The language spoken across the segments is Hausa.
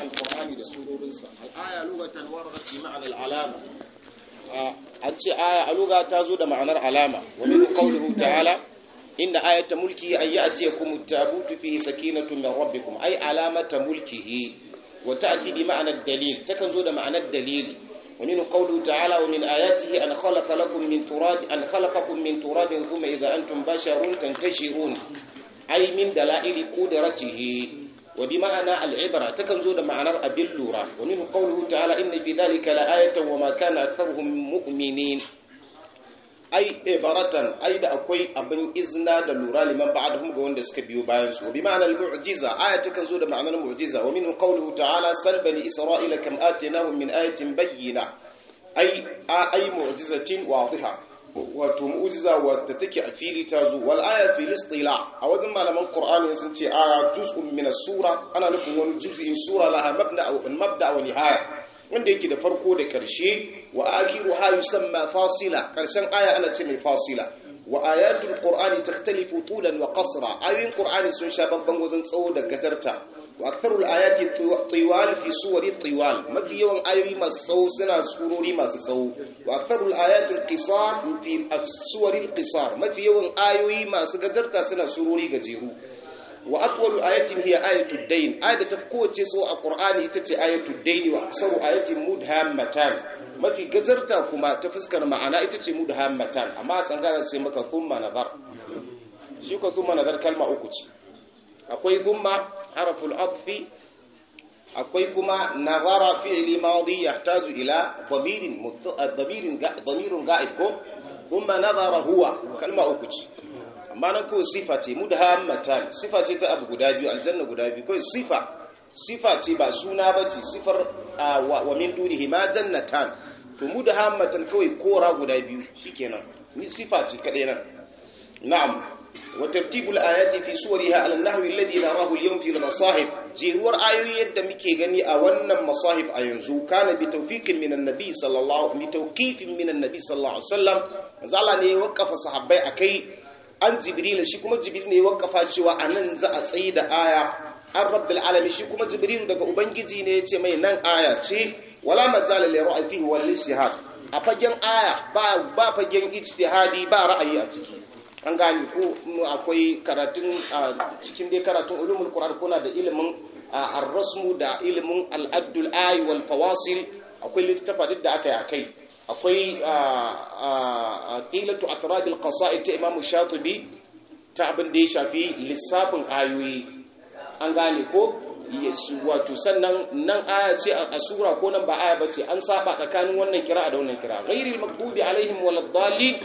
alqur'ani da surorinsa al-aya lugatan waradat bi ma'na al-alama an ce aya a lugha ta zo da ma'anar alama wa min qawlihi ta'ala inna ayata mulkihi an ya'tiyakum at-tabutu fihi sakinatun min rabbikum ay alamata mulkihi wa ta'ti bi ma'na ad-dalil takan zo da ma'anar dalili ومن قوله تعالى ومن آياته أن خلق لكم من تراب أن خلقكم من تراب ثم إذا أنتم بشر تنتشرون أي من دلائل قدرته وبمعنى العبرة تكنزو معنى أبلورا ومن قوله تعالى إن في ذلك لآية وما كان أكثرهم مؤمنين ai ibaratan ai da akwai abin izna da lura liman ba'dahum ga wanda suka biyo bayan su bi ma'anar mu'jiza aya takan zo da ma'anar mu'jiza wa minhu qawluhu ta'ala sal bani isra'ila kam atinahum min ayatin bayyina ai ai mu'jizatin wadiha wato mu'jiza wadda take a fili ta zo wal aya fil istila a wajen malaman qur'ani sun ce aya juz'un min as-sura ana nufin wani juz'in sura laha mabda mabda wa nihaya wanda yake da farko da ƙarshe wa akiru ha yusamma fasila ƙarshen aya ana ce mai fasila wa ayatul qur'ani takhtalifu tulan wa qasra ayoyin qur'ani sun sha babban wajen tsawo da gajarta wa aktharul ayati tiwal fi suwari tiwal mafi yawan ayoyi masu tsawo suna surori masu tsawo wa aktharul ayatul qisar fi suwari qisar mafi yawan ayoyi masu gajarta suna surori gajeru wa atwalu ayatin hiya ayatud dayn ayat ta kowace so a qur'ani ita ce ayatud dayn wa aksaru ayatin mudhammatan mafi gazarta kuma ta fuskar ma'ana ita ce mudhammatan amma a tsangara sai maka thumma nazar shi ko thumma nazar kalma uku ce akwai thumma harful atfi akwai kuma nazara fi'li madi yahtaju ila dhamirin dhamirin dhamirun ga'ib ko thumma nazara huwa kalma uku ce amma nan kawai sifa ce mudhammatan sifa ce ta abu guda biyu aljanna guda biyu kawai sifa sifa ce ba suna ba ce sifar wa min dunihi ma jannatan to mudhammatan kawai kora guda biyu shikenan ni sifa ce kadai nan na'am wa tartibul ayati fi suwariha ala nahwi alladhi narahu al-yawm fi al-masahib jiruwar ayoyi yadda muke gani a wannan masahib a yanzu kana bi tawfiqin min an-nabi sallallahu bi tawqifin min an-nabi sallallahu alaihi wasallam zalla ne ya wakafa sahabbai akai an jibril shi kuma jibril ne ya wakafa cewa anan za a tsayi da aya an rabbil alamin shi kuma jibril daga ubangiji ne ya ce mai nan aya ce wala majala li ra'yi fihi wal ijtihad a fagen aya ba ba fagen ijtihadi ba ra'ayi a ciki an gane ko akwai karatun cikin dai karatun ulumul qur'an kuna da ilimin ar-rasmu da ilimin al-addul ayi wal fawasil akwai littafa duk da aka yi akai akwai qilatu atrabil qasaid ta imamu shatibi ta abin da ya shafi lissafin ayoyi an gane ko wato sannan nan aya ce a sura ko nan ba aya bace an saba tsakanin wannan kira da wannan kira ghairil maghdubi alaihim waladdallin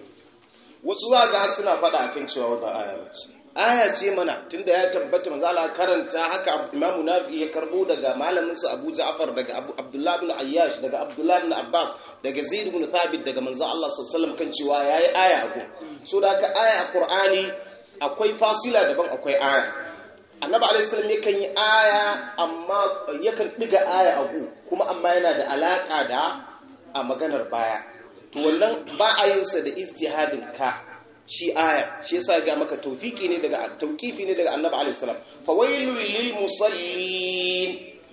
wasu za ga suna faɗa akan cewa ba aya bace aya ce mana tunda ya tabbata manzo Allah karanta haka Imam Nafi ya karbo daga malamin sa Abu Ja'far daga Abu Abdullah ibn Ayyash daga Abdullah ibn Abbas daga Zaid ibn Thabit daga manzo Allah sallallahu alaihi wasallam kan cewa yayi aya a gun so da haka aya a Qur'ani akwai fasila daban akwai aya Annabi alaihi salam yakan yi aya amma yakan diga aya a gu kuma amma yana da alaka da a maganar baya to wannan ba a yin sa da ijtihadin ka shi aya shi yasa ga maka tawfiki ne daga tawqifi ne daga annabi alaihi salam fa wailul lil musallin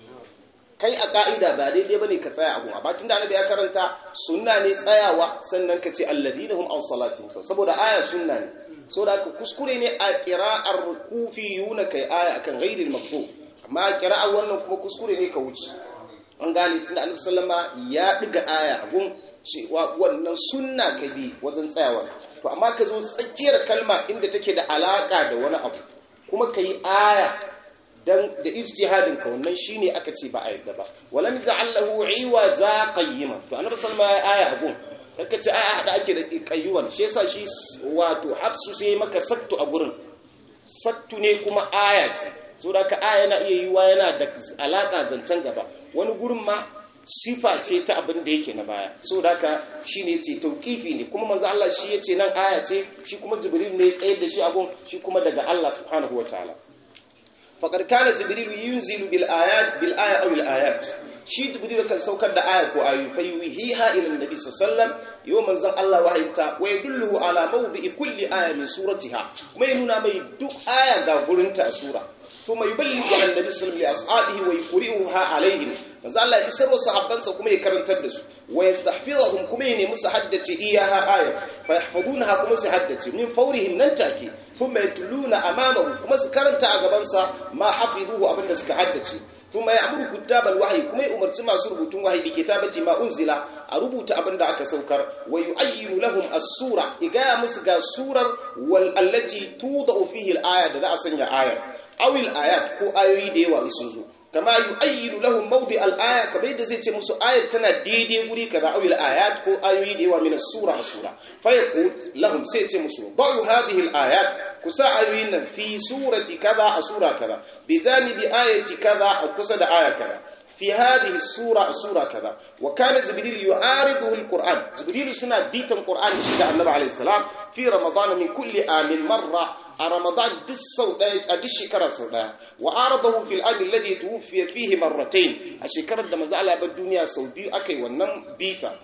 kai a ka'ida ba daidai bane ka tsaya abu amma tunda annabi ya karanta sunna ne tsayawa sannan ka ce alladina hum an salatihim saboda aya sunna ne saboda ka kuskure ne a qira'ar kufiyuna kai aya akan ghairil maktub amma qira'ar wannan kuma kuskure ne ka wuce an gane tunda annabi sallama ya diga aya abun cewa wannan sunna ka bi wajen tsayawa to amma ka zo tsakiyar kalma inda take da alaka da wani abu kuma ka yi aya dan da ijtihadin ka wannan shine aka ce ba a yadda ba walam ja'allahu iwaza qayyima to annabi sallallahu alaihi aya abun kaka ce aya hada ake da qayyuwan shi yasa shi wato hafsu sai maka sattu a gurin sattu ne kuma aya ce saboda ka aya yana iya yiwa yana da alaka zancen gaba wani gurin ma sifa ce ta abin da yake na baya so da haka shi ne ce tauƙifi ne kuma manzo Allah shi ya ce nan aya ce shi kuma jibril ne ya tsayar da shi abun shi kuma daga Allah subhanahu wataala faqad kana jibril yunzilu bil ayat bil aya aw al ayat shi jibril kan saukar da aya ko ayu fa yuhiha ila annabi sallallahu alaihi wasallam yau manzon Allah wahayta wa yadullu ala mawdi'i kulli aya min suratiha mai nuna mai duk aya ga gurinta a sura thumma yuballighu an-nabi sallallahu alaihi ashabihi wa yuqri'uha alaihim manzo Allah ya isar wa sahabbansa kuma ya karantar da su wa yastahfizuhum kuma ya nemi su haddace iyaha aya fa yahfazunaha kuma su haddace min fawrihim nan take thumma yatluna amamahu kuma su karanta a gaban sa ma hafizuhu abinda suka haddace thumma ya'muru kuttabal wahyi kuma ya umarci masu rubutun wahyi bi kitabati ma unzila a rubuta abinda aka saukar wa yu'ayyiru lahum as-sura igaya musu ga surar wal allati tudau fihi al-aya da za a sanya ayar awil ayat ko ayoyi da yawa sun zo kama yu'ayyidu lahum mawdi al-aya kamar yadda zai ce musu ayat tana daidai guri kaza awil ayat ko ayoyi da yawa min sura sura fa yaqul lahum sai ce musu ba'u hadhihi al-ayat kusa ayoyin nan fi surati kaza a sura kaza bi janibi ayati kaza a kusa da aya kaza في هذه السورة سورة كذا وكان جبريل يعارضه القرآن جبريل سنة بيت القرآن شجع النبي عليه السلام في رمضان من كل آم مرة رمضان دس سوداء دش شكرا سوداء وعارضه في الآن الذي توفي فيه مرتين الشكرا لما زعل بالدنيا سودي أكي ونم بيتا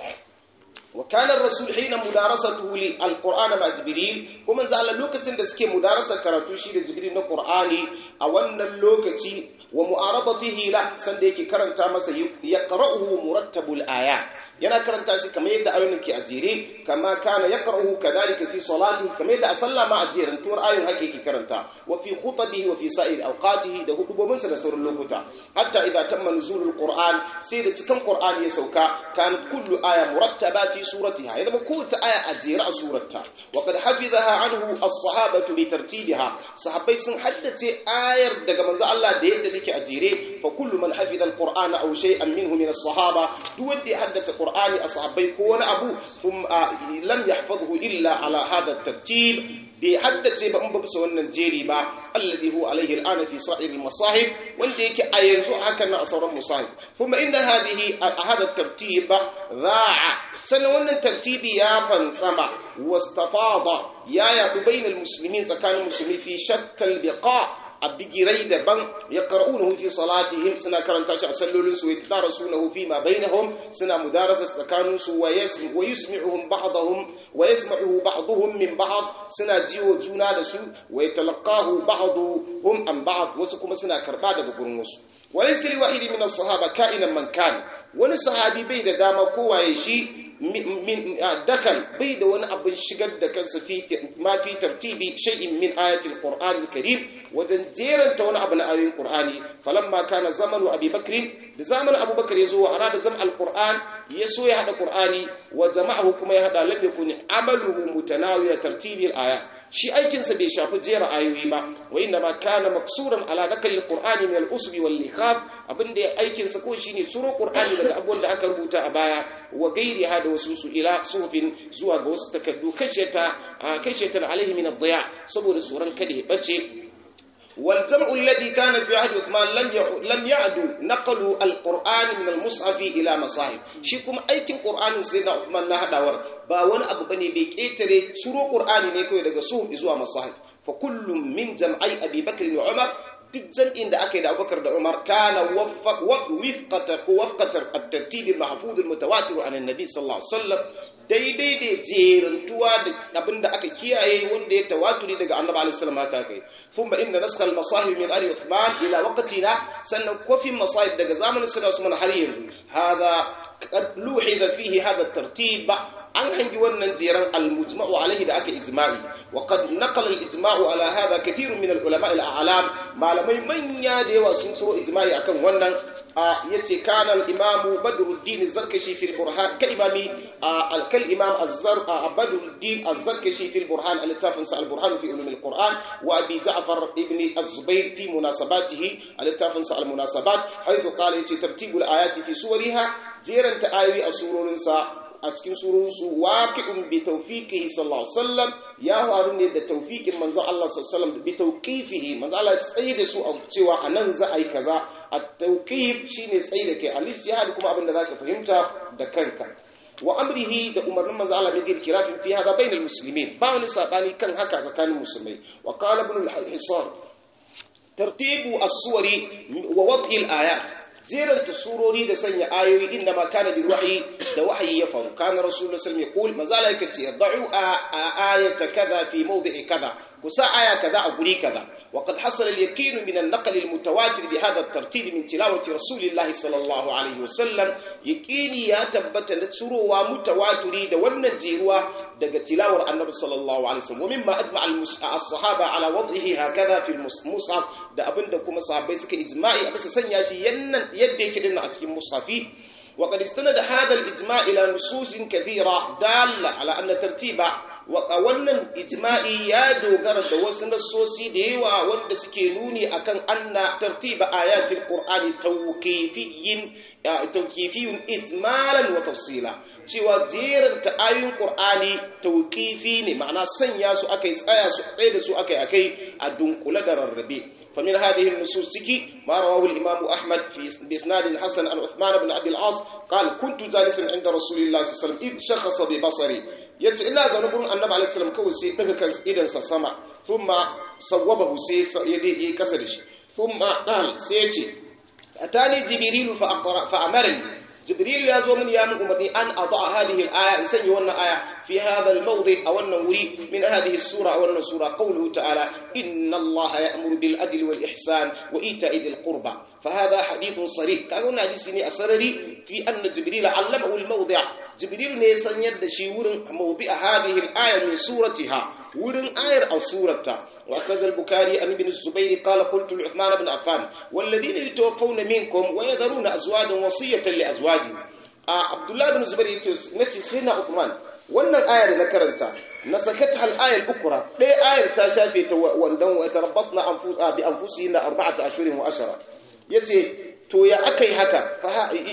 وكان الرسول حين مدارسته للقرآن مع جبريل كما زعل لوكتين da suke mudarasa karatu shi da Jibril na Qur'ani a wannan lokaci wa mu'aradatihi la sanda yake karanta masa yaqra'uhu murattabul ayat yana karanta shi kamar yadda ayoyin ke a jere kama kana yaqra'uhu kadhalika fi salati kamar yadda a sallah ma a jeran tuwar ayoyin haka yake karanta wa fi khutbihi wa fi sa'ir awqatihi da hudubobinsa da sauran lokuta hatta idza tamma nuzulul qur'an sai da cikin qur'ani ya sauka kanat kullu aya murattaba fi suratiha ya zama kowace aya a jere a surarta wa qad hafizaha anhu as-sahabatu bi tartibiha sahabbai sun haddace ayar daga manzo Allah da yadda take a jere fa kullu man hafiza al-qur'ana aw shay'an minhu min as-sahaba duk wanda ya haddace qur'ani a sahabbai ko wani abu thumma lam yahfazhu illa ala hadha at-tartib bai haddace ba in ba bisa wannan jeri ba alladhi huwa alayhi al'ana fi sa'ir al-masahib wanda yake a yanzu haka na sauran musahib kuma inda hadhihi hada tartib ra'a sannan wannan tartibi ya fantsama wastafada ya yaɗu bainal muslimin tsakanin musulmi fi shattal biqa a bigirai daban ya ƙar'unahu fi salatihim suna karanta shi a sallolinsu wa yadarasunahu fi ma bainahum suna mudarasa tsakaninsu wa yusmi'uhum ba'dahum wa yasma'uhu ba'dhum min ba'd suna jiwo juna da su wa yatalaqahu ba'dhum an ba'd wasu kuma suna karba daga gurin wasu walaysa li wahidi min as-sahaba ka'inan man kan wani sahabi bai da dama kowaye shi min dakal bai da wani abin shigar da kansa fi ma fi tartibi shay'in min ayatil qur'an karim wajen jeranta wani abu na ayoyin qur'ani falamma kana zamanu abi bakr da zamanin abubakar ya zo wa arada zam alquran ya so ya hada qur'ani wa jama'ahu kuma ya hada lam yakun amaluhu mutanawiya tartibi alaya shi aikin sa bai shafi jera ayoyi ba wa inna ma kana maksuran ala nakal alqur'ani min al-usbi wal likhaf abinda aikin sa ko shine tsuro qur'ani daga abubuwan da aka rubuta a baya wa gairi hada wasu su ila sufin zuwa ga wasu takaddu kashe ta kashe ta alaihi min ad-diya saboda tsoron kada ya bace والجمع الذي كان في عهد عثمان لم لم يعدو نقل القران من المصحف الى مصاحف shi kuma aikin qur'anin sai da Uthman na hadawar ba wani abu bane bai ketare suro qur'ani ne kai daga suhuf zuwa masahif fa kullum min jam'ai abi bakr wa umar duk jam'in da aka yi da abubakar da umar kana wifqata ko wafqatar at-tartib al-mahfuz al-mutawatir an an-nabi sallallahu alaihi wasallam daidai da jerantuwa da abinda aka kiyaye wanda ya tawaturi daga annabi alaihi salam haka kai thumma inna nasakh al-masahib min ali uthman ila waqtina sannan kofin masahib daga zamanin suna Usman har yanzu hada qad luhiza fihi hada at-tartib an hangi wannan jeran al-mujma'u alaihi da aka ijma'i wa qad naqala al-ijma'u ala hada kathirun min al-ulama al-a'lam malamai manya da yawa sun tsoro ijma'i akan wannan yace kana al-imam badruddin az-zarkashi fi al-burhan ka imami al-kal imam az-zar badruddin az-zarkashi fi al-burhan al-tafan sa al-burhan fi ulum al-quran wa abi ja'far ibn az-zubayr fi munasabatihi al-tafan sa al-munasabat haythu qala yace tartibul ayati fi suwariha jeranta ayoyi a surorinsa a cikin surunsu waqi'un bi tawfiqihi sallallahu alaihi wasallam ya faru ne da tawfiqin manzon Allah sallallahu alaihi wasallam bi tawqifihi manzon Allah tsaye da su a cewa anan za a yi kaza at-tawqif shine tsaye da kai al-istihad kuma abin da zaka fahimta da kanka wa amrihi da umarnin manzo Allah ne girki rafin fi hada bainal muslimin ba wani sabani kan haka tsakanin musulmai wa qala ibn al-hisan tartibu as-suwari wa wad'i al-ayat jeranta surori da sanya ayoyi inda ma kana bi wahyi da wahayi ya faru kana rasulullah sallallahu alaihi wasallam manzo Allah yake ce da'u ayata kaza fi mawdi'i kaza kusa aya kaza a guri kaza wa qad hasala al-yaqin min an-naql al-mutawatir bi hadha at-tartib min tilawati rasulillah sallallahu alaihi wasallam yaqini ya tabbata da tsurowa mutawatiri da wannan jeruwa daga tilawar annabi sallallahu alaihi wasallam mimma ajma as-sahaba ala wad'ihi hakaza fi al-mushaf da abinda kuma sahabbai suka ijma'i a bisa sanya shi yadda yake dinna a cikin mushafi وقد استند هذا الإجماع إلى نصوص كثيرة دالة على أن ترتيب wannan ijma'i ya dogara da wasu nassosi da yawa wanda suke nuni akan anna tartiba ayatul qur'ani tawqifiyyin tawqifiyun ijmalan wa tafsila cewa jerin ta ayoyin qur'ani tawqifi ne ma'ana sanya su akai tsaya su tsaye da su akai akai a dunkule da rarrabe فمن هذه النصوص ما رواه الإمام أحمد في بإسناد حسن عن عثمان بن عبد العاص قال كنت جالسا عند رسول الله صلى الله عليه وسلم إذ شخص ببصري yace ina zaune gurin annabi alaihi salam kawai sai daga kan idan sa sama thumma sawwabahu sai ya dai kasa da shi thumma qal sai yace atani jibril fa aqra fa amarni jibril ya zo mini ya min umarni an ada hadhihi al-aya in sanya wannan aya fi hadha al-mawdi a wannan wuri min hadhihi as-sura a wannan sura qawluhu ta'ala inna allaha ya'muru bil adli wal ihsan wa ita'i dhil qurba فهذا حديث صريح كانوا ناجي ne asarari fi anna jibril allamahu al-mawdi' jibril ne san yadda shi wurin mawdi' hadhihi al-aya min suratiha wurin ayar a surata wa akhraja al-bukhari an ibn zubayr qala qultu li uthman ibn affan walladhina yatawaffawna minkum wa yadharuna azwajan wasiyatan li azwajihim abdullah ibn zubayr yace nace sai na uthman wannan ayar da na karanta na sakata al-ayar ukra ɗaya ayar ta shafe ta wandan wa tarabbasna anfusa bi anfusihim arba'ata ashhurin wa ashara yace to ya akai haka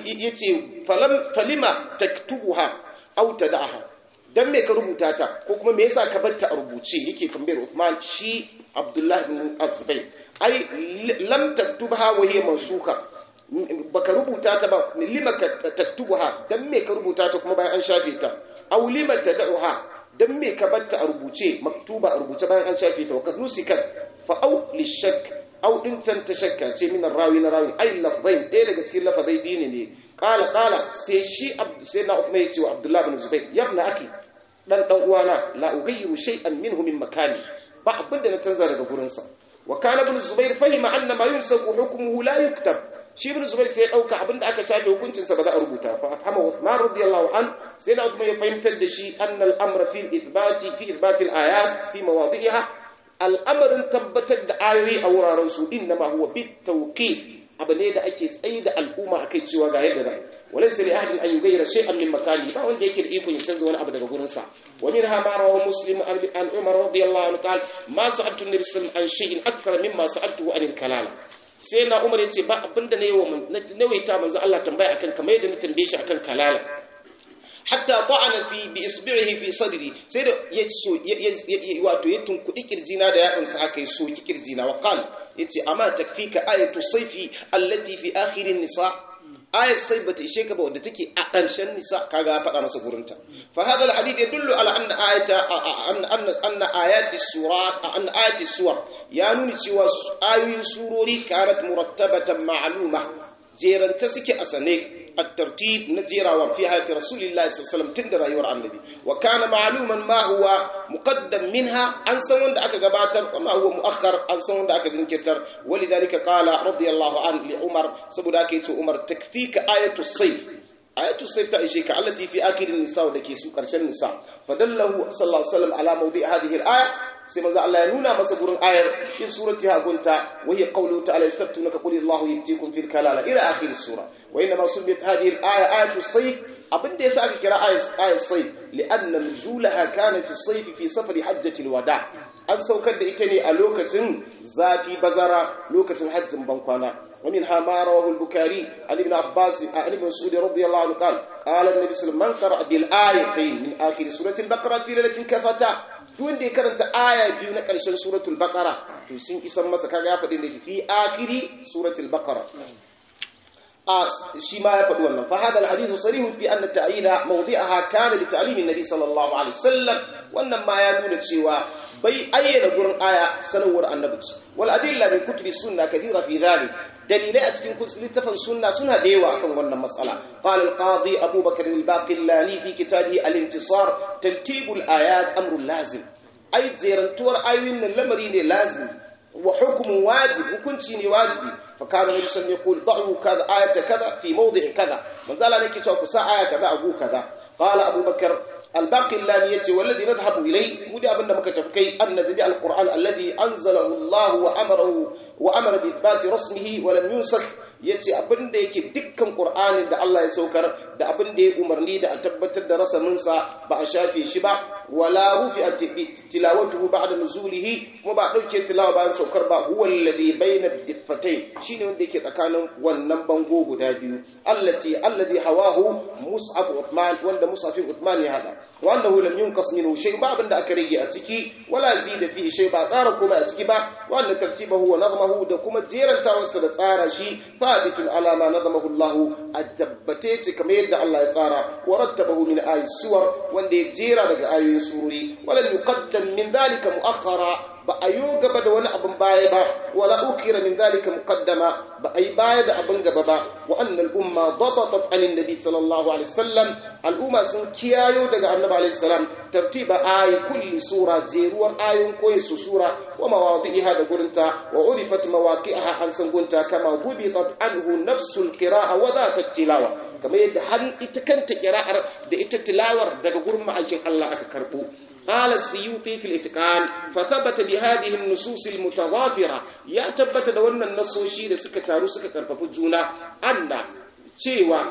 yace falam falima taktubuha aw tad'aha dan me ka rubuta ta ko kuma me yasa ka barta a rubuce yake tambayar Uthman shi Abdullah ibn Azbay ai lam taktubha wa hiya mansuka baka rubuta ta ba lima taktubuha dan me ka rubuta ta kuma bayan an shafe ta aw lima tad'uha dan me ka barta a rubuce maktuba a rubuce bayan an shafe ta wa nusikat fa aw lishak aw din can ta shakka ce min rawi na rawi ai lafzain ɗaya daga cikin lafazai dini ne qala qala sai shi sai na Uthman ya ce wa Abdullah ibn Zubayr ya ibn akhi dan dan uwana la ughayyiru shay'an minhu min makani ba abin da na canza daga gurin sa wa kana ibn Zubayr fahima anna ma yunsaku hukmuhu la yuktab shi ibn Zubayr sai ya dauka abin da aka shafe hukuncin sa ba za a rubuta fa afhama Uthman radiyallahu an sai na Uthman ya fahimtar da shi anna al-amra fi ithbati fi ithbati al-ayat fi mawadi'iha al'amarin tabbatar da ayoyi a wuraren su inna ma huwa bit tawqif abu ne da ake tsaye da al'umma akai cewa ga yadda zai walai sai ahadin an yugayyara shay'an min makani ba wanda yake da iko ya canza wani abu daga gurin sa wa min ha ma rawahu muslim an umar radiyallahu anhu qala ma sa'altu nabi sallallahu an shay'in akthar mimma sa'altuhu anil kalala sai na umar yace ba abinda ne yawa nawaita manzo Allah tambaya akan kamar yadda na tambaye shi akan kalala hatta ta'ana fi bi isbi'ihi fi sadri sai da ya so wato ya tunkudi kirjina da yatsan sa haka ya soki kirjina wa qal yace amma takfika ayatu sayfi allati fi akhir nisa ayat sai bata ishe ka ba wadda take a ƙarshen nisa kaga ya faɗa masa gurinta fa hada alhadith yadullu ala anna ayata anna anna ayati surat anna ayati suwar ya nuni cewa ayoyin surori kanat murattabatan ma'luma jeranta suke a sane الترتيب نجيرا وفي حياة رسول الله صلى الله عليه وسلم تندر أيها النبي وكان معلوما ما هو مقدم منها أن سوند أكا قباتر وما هو مؤخر أن سوند أكا جنكتر ولذلك قال رضي الله عنه لعمر سبداكيت عمر تكفيك آية الصيف آية الصيف تأشيك التي في آخر النساء ودكي سوكر النساء فدله صلى الله عليه وسلم على موضع هذه الآية sai maza Allah ya nuna masa gurin ayar in surati hagunta wa hiya qawluhu ta'ala yastaftunaka qul Allahu yuftikum fil kalala ila akhir sura wa inma sumiyat hadhihi al-aya ayatu sayf abinda yasa aka kira ayat sayf li'anna nuzulaha kana fi sayf fi safari hajjati al-wada an saukar da ita ne a lokacin zafi bazara lokacin hajjin bankwana ومنها ما رواه البكاري عن ابن عباس عن ابن مسعود رضي الله عنه قال قال النبي صلى الله عليه وسلم من قرأ بالآيتين من آخر سورة البقرة في ليلة كفتا duk wanda ya karanta aya biyu na ƙarshen suratul baqara to sun isan masa kaga ya faɗi da fi akiri suratul baqara a shi ma ya faɗi wannan fa hada alhadithu sarihun fi anna ta'yina mawdi'aha kana li ta'limin nabi sallallahu alaihi wasallam wannan ma ya nuna cewa bai ayyana gurin aya sanarwar annabi wal adilla min kutubi sunna kathira fi dhalik dalilai a cikin littafin sunna suna da yawa akan wannan mas'ala qala al-qadi Abu Bakr al-Baqillani fi kitabihi al-intisar tartib al-ayat amrun lazim ai jerantuwar ayoyin nan lamari ne lazim wa hukmun wajib hukunci ne wajibi fa kana nabi sallallahu alaihi wasallam yaqul da'u kaza ayata kaza fi mawdi'i kaza manzala nake cewa ku sa aya kaza a gu kaza qala Abu Bakr الباقلاني يتي والذي نذهب إليه مدي أبن مكتفكي أن جميع القرآن الذي أنزله الله وأمره وأمر بإثبات رسمه ولم ينسخ yace abin da yake dukkan Qur'anin da Allah ya saukar da abin da ya umarni da a tabbatar da rasaminsa ba a shafe shi ba wala rufi a tilawatuhu ba'da nuzulihi kuma ba dauke tilawa bayan saukar ba huwa alladhi bayna diffatayn shine wanda yake tsakanin wannan bango guda biyu allati alladhi hawahu mus'ab Uthman wanda mus'ab Uthman ya hada wa annahu lam yunqas minhu shay ba abin da aka rage a ciki wala zida fihi shay ba tsara komai a ciki ba wa anna tartibahu wa nazmahu da kuma jerantawarsa da tsara shi thabitun ala ma nazamahu Allah adabbace ce kamar yadda Allah ya tsara wa rattabahu min ayati suwar wanda ya jera daga ayoyin surori wala yuqaddam min dhalika muakhara ba a yi gaba da wani abin baya ba wala ukira min dhalika muqaddama ba a yi baya da abin gaba ba wa annal umma dabatat anin nabi sallallahu alaihi wasallam al'umma sun kiyayo daga annabi alaihi salam tartiba ayi kulli sura jeruwar ayoyin koyi su sura wa mawadi'iha da gurinta wa urifat mawaqi'aha an san gunta kama gubitat anhu nafsul qira'a wa dhat tilawa kamar yadda har ita kanta kira'ar da ita tilawar daga gurin ma'aikin Allah aka karbo قال السيوطي في الاتقان فثبت بهذه النصوص المتضافرة يا تبت da wannan nasoshi da suka taru suka karfafi juna anna cewa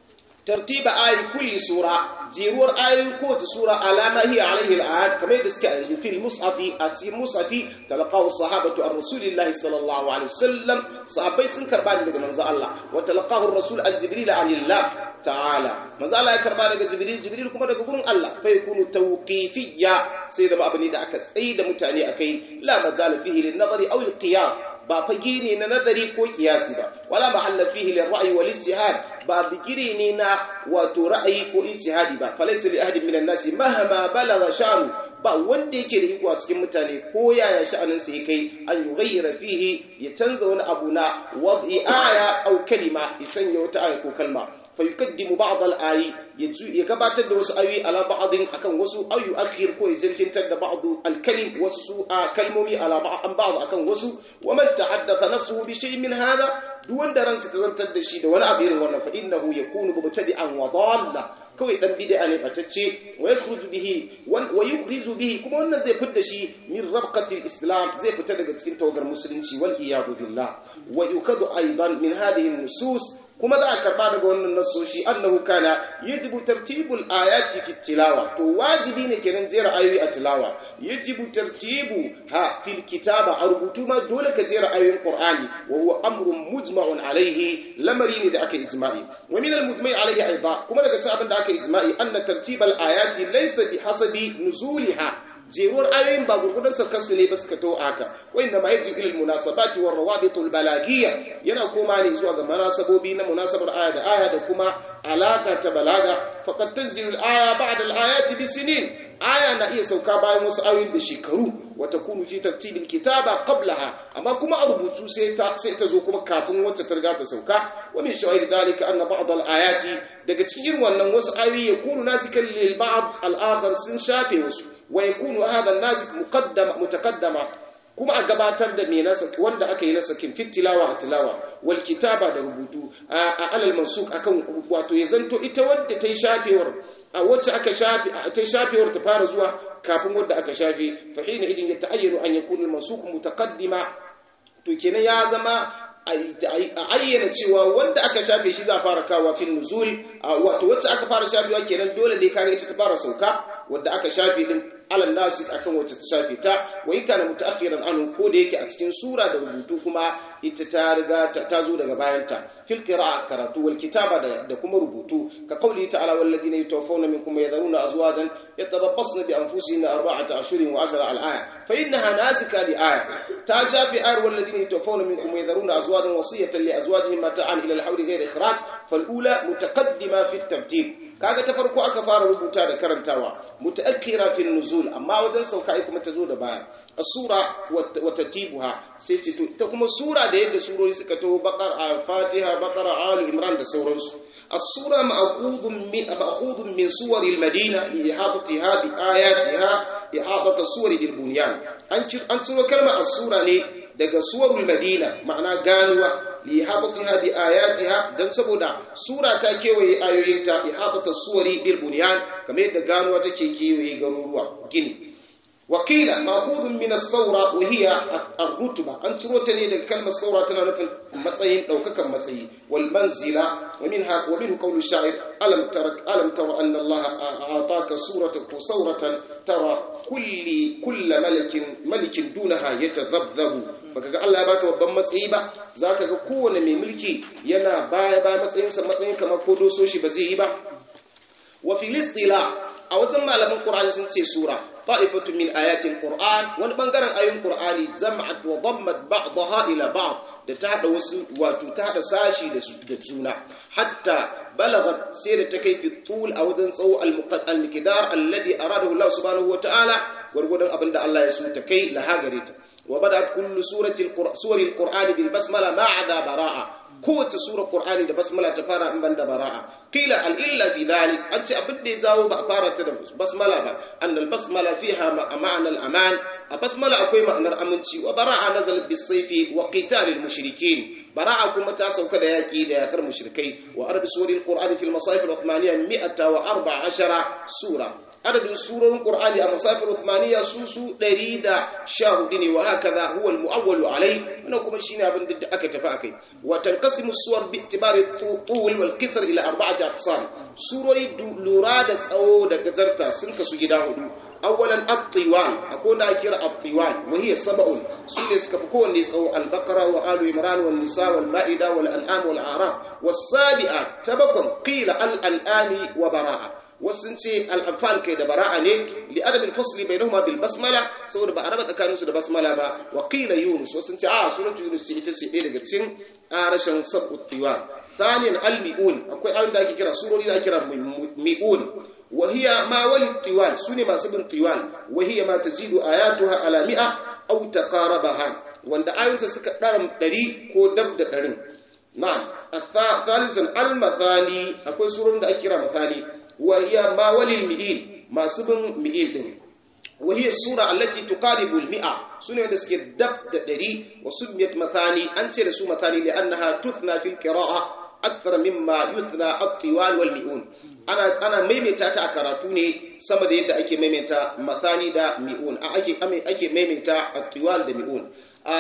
tartiba ayi kulli sura jeruwar ayoyin kowace sura alama hiya alaihi al'ad kamar yadda suke a yanzu fil mushafi a cikin mushafi talaqahu sahabatu ar rasulillahi sallallahu alaihi wasallam sahabbai sun karba daga manzo Allah wa talaqahu ar-rasul al-jibril anillah ta'ala manzo Allah ya karba daga Jibril Jibril kuma daga gurin Allah fa yakunu tawqifiyya sai da abu ne da aka tsayi da mutane akai la mazal fihi lin nazari aw al qiyas ba fage ne na nazari ko kiyasi ba wala mahalla fihi lil ra'yi wal ijtihad ba bigire ne na wato ra'ayi ko ijtihadi ba falaysa li ahadin minan nasi mahama balagha sha'nu ba wanda yake da iko a cikin mutane ko yaya sha'anin sa kai an yughayyira fihi ya canza wani abu na wad'i aya aw kalima ya sanya wata aya ko kalma فيقدم بعض الآي يقبات الدوس أي على بعض أكن وسو أو يؤخر كو يزركن تد بعض الكلم وسو كلمومي على بعض بعض أكن وسو ومن تحدث نفسه بشيء من هذا دون درن ستزنتر دشي ده ولا أبير ولا فإنه يكون مبتدئا وضالا kawai dan bid'a ne batacce wa yakhruju bihi wa yukhriju bihi kuma wannan zai fitar da shi min rabqatil islam zai fita daga cikin tawagar musulunci wal iyadu billah wa yukadu aidan min hadhihi nusus kuma za a karba daga wannan nasoshi annahu kana yajibu tartibul ayati fi tilawa to wajibi ne kenan jera ayoyi a tilawa yajibu tartibu ha fil kitaba a rubutu ma dole ka jera ayoyin qur'ani wa huwa amrun mujma'un alaihi lamari ne da aka ijma'i wa min al mujma'i alaihi aidan kuma daga cikin abin da aka ijma'i anna tartibal ayati laysa bi hasabi nuzuliha jeruwar ayoyin ba gurgudan saukarsu ne ba suka to haka wanda ma yaji ilil munasabati war rawabitul balagiyya yana koma ne zuwa ga munasabobi na munasabar aya da aya da kuma alaka ta balaga faqad tanzilu al-aya ba'da al-ayati bisinin aya na iya sauka bayan wasu ayoyin da shekaru wata kunu fi tartibil kitaba qablaha amma kuma a rubutu sai ta sai ta zo kuma kafin wacce ta riga ta sauka wa min shawahid dalika anna ba'd al-ayati daga cikin wannan wasu ayoyi yakunu nasikan lil ba'd al-akhar sun shafe wasu wa yakunu hadha an-nasik muqaddama mutaqaddama kuma a gabatar da me nasa wanda aka yi nasa kin fit tilawa a tilawa wal kitaba da rubutu a alal mansuk akan wato ya zanto ita wadda ta yi shafewar a wacce aka shafe ta shafewar ta fara zuwa kafin wadda aka shafe fa hina idin ya ta'ayyanu an yakuna al-mansuk mutaqaddima to kenan ya zama a ayyana cewa wanda aka shafe shi za a fara kawo fil nuzul wato wacce aka fara shafewa kenan dole dai kare ita ta fara sauka wadda aka shafe din alal nasi akan wacce ta shafe ta wa in kana mutaakhiran anhu ko da yake a cikin sura da rubutu kuma ita ta riga ta zo daga bayan ta fil qira'a karatu wal kitaba da kuma rubutu ka qawli ta'ala wal ladina yatawaffawna minkum yadharuna azwajan yatarabbasna bi anfusihinna arba'ata ashhurin wa ashra al aya fa innaha nasika li aya ta shafe ayar wal ladina yatawaffawna minkum yadharuna azwajan wasiyatan li azwajihim mata'an ila al hawli ghayr ikhraj fal ula mutaqaddima fi at-tartib kaga ta farko aka fara rubuta da karantawa mutaakkira fil nuzul amma wajen sauka ai kuma ta zo da baya as-sura wa tartibuha sai ce to ita kuma sura da yadda surori suka to baqara fatiha baqara ali imran da sauransu as-sura ma'qudun min ma'qudun min suwaril madina li ihadatiha bi ayatiha ihadatu suwari bil bunyan an an tsoro kalmar as-sura ne daga suwarul madina ma'ana ganuwa li ihadatiha bi ayatiha dan saboda sura ta kewaye ayoyinta ihadatu suwari bil bunyan kamar yadda ganuwa take kewaye garuruwa gini wakila ma'khudun min as-sawra wa hiya ar-rutba an ciro ta ne daga kalmar saura tana nufin matsayin daukakan matsayi wal manzila wa minha wa minhu qawlu sha'ir alam tara alam tara anna Allah a'taka suratan ko sauratan tara kulli kull malakin malikin dunaha yatadhabdhabu baka ga Allah ya baka babban matsayi ba zaka ga kowane mai mulki yana baya baya matsayinsa matsayin kamar ko doso shi ba zai yi ba wa filistila a wajen malaman qur'ani sun ce sura ta'ifatu min ayatil qur'an wani bangaren ayoyin qur'ani jama'at wa dammat ba'daha ila ba'd da ta hada wasu wato ta hada sashi da da juna hatta balagat sai da ta kai fi tul a wajen tsawo al-miqdar alladhi aradahu Allah subhanahu wa ta'ala gurgudan abinda Allah ya so ta kai lahagare ta وبدأت كل سورة القر... سور القرآن بالبسملة ما عدا براءة قوة سورة القرآن da basmala ta fara in banda bara'a qila al illa fi dhalik an ce abin da ya zawo ba fara ta da basmala ba an al basmala fiha ma'ana al aman a basmala akwai ma'anar aminci wa bara'a nazalat bis sayfi wa qital al mushrikin bara'a kuma ta sauka da yaki da yakar mushrikai wa arab suri al qur'an fi al masahif al uthmaniyya 114 sura adadin surorin Qur'ani a masafir Uthmaniyya su su 114 ne wa hakaza huwa al-mu'awwalu alai wannan kuma shine abin da aka tafi akai wa tanqasimu suwar bi itibari tul wal qisr ila arba'ati aqsam surori lura da tsawo da gazarta sun kasu gida hudu awwalan at-tiwan akwai da kira at-tiwan wa hiya sab'un su ne suka fi kowanne tsawo al-baqara wa alu imran wal nisa wal ma'ida wal an'am wal a'raf was sabi'a tabakun qila al-an'ami wa bara'a wasu ce al'amfal kai da bara'a ne li adamin fasli bai nahuma bil basmala saboda ba a raba tsakaninsu da basmala ba wa qila yunus wasu ce a suratu yunus ce ita ce ɗaya daga cikin arashin sab'ut tiwa thaniyan al mi'un akwai ayoyin da ake kira surori da ake kira mi'un wa hiya ma wal tiwal sune masu bin tiwal wa hiya ma tazidu ayatuha ala mi'a aw taqarabaha wanda ayoyinsa suka ɗaram ɗari ko dab da ɗarin na'am thalisan al mathani akwai surorin da ake kira mathani وهي ما ولي المئين ما سبن مئين دين وهي السورة التي تقارب المئة سنة دسك دب دري وسميت مثاني أنت رسو مثاني لأنها تثنى في القراءة أكثر مما يثنى الطوال والمئون أنا أنا ميميتا تا كراتوني سما da yadda ake maimaita mathani da mi'un ake ake maimaita at-tiwal da mi'un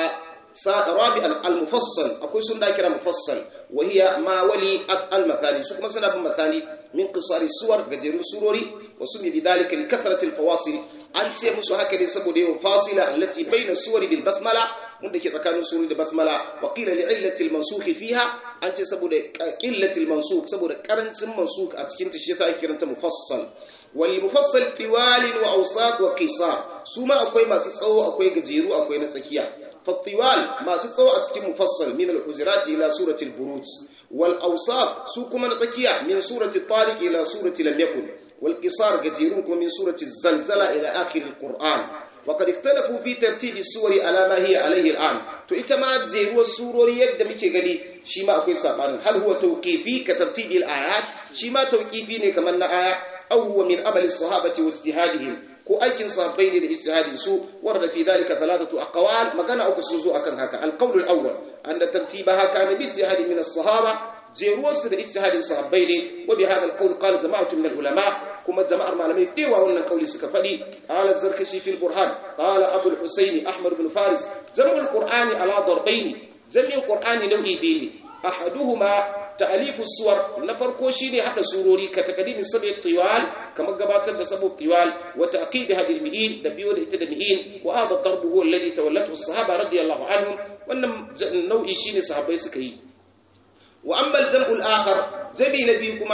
رابع المفصل أكو سنة كرا مفصل وهي ما ولي المثاني سوك مثلا بمثاني من قصار السور قدروا سروري وسمي بذلك لكثرة الفواصل أنت مسو هكذا سبو ديو فاصلة التي بين السور بالبسملة wanda ke tsakanin suri da basmala wa qila li illati al-mansukh fiha an ce saboda qillati al-mansukh saboda karancin mansukh a cikin ta shi yasa ake kiranta mufassal wal mufassal tiwal wa awsat wa qisar su ma akwai masu tsawo akwai gajeru akwai na tsakiya fa tiwal masu tsawo a cikin mufassal min al-hujurat ila surati al-buruj wal awsat su kuma na tsakiya min surati tariq ila surati lam yakun wal qisar gajerun kuma min surati zalzala ila akhir al-qur'an وقد اختلفوا في ترتيب السور على ما هي عليه الآن to ita ma jeruwar surori yadda muke gani shi ma akwai sabanin hal huwa tawqifi ka tartibil ayat shi ma tawqifi ne kamar na aya aw huwa min amali sahabati wa ijtihadihim ko aikin sahabbai ne da ijtihadin su warda fi dhalika thalathatu aqwal magana uku sun zo akan haka al-qawl al-awwal anna tartibaha kana bi ijtihadi min as-sahaba jeruwarsu da ijtihadin sahabbai ne wa bi hadha al-qawl qala jama'atu min al-ulama kuma jama'ar malamai dewa wannan kauli suka faɗi qala zarkashi fil burhan qala abul husayn ahmad ibn faris jam'ul qur'ani ala darbayn jami'in qur'ani nau'i biyu ne ahaduhuma ta'alifu suwar na farko shine hada surori ka takadimi sab'i tiwal kamar gabatar da sabu tiwal wa ta'qib hadil mi'in da biyo da ita da mi'in wa hada darbu huwa alladhi tawallatu as-sahaba radiyallahu anhum wannan nau'i shine sahabbai suka yi wa amma al-jam'u al-akhar zabi nabi kuma